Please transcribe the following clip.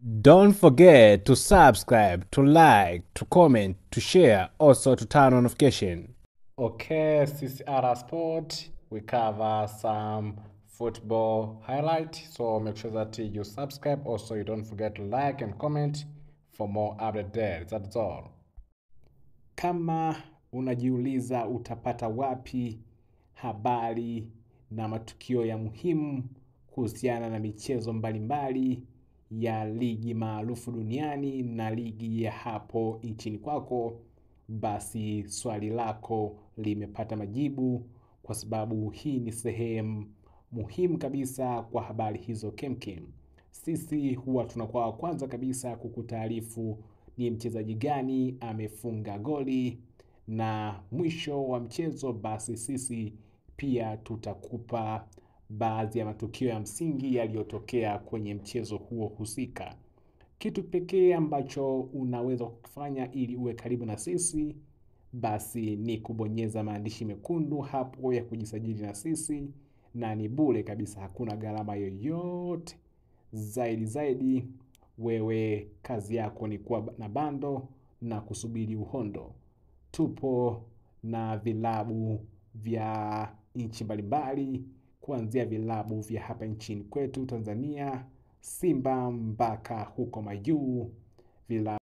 Don't forget to subscribe, to like, to comment, to share, also to turn on notification. Okay, CCR Sport, we cover some football highlight. So make sure that you subscribe. Also, you don't forget to like and comment for more update there. That's all. Kama unajiuliza utapata wapi habari na matukio ya muhimu kuhusiana na michezo mbalimbali ya ligi maarufu duniani na ligi ya hapo nchini kwako, basi swali lako limepata majibu, kwa sababu hii ni sehemu muhimu kabisa kwa habari hizo kemkem. Sisi huwa tunakuwa wa kwanza kabisa kukutaarifu ni mchezaji gani amefunga goli, na mwisho wa mchezo basi sisi pia tutakupa baadhi ya matukio ya msingi yaliyotokea kwenye mchezo huo husika. Kitu pekee ambacho unaweza kufanya ili uwe karibu na sisi basi ni kubonyeza maandishi mekundu hapo ya kujisajili na sisi, na ni bure kabisa, hakuna gharama yoyote. Zaidi zaidi, wewe kazi yako ni kuwa na bando na kusubiri uhondo. Tupo na vilabu vya nchi mbalimbali, kuanzia vilabu vya hapa nchini kwetu Tanzania, Simba mpaka huko majuu vilabu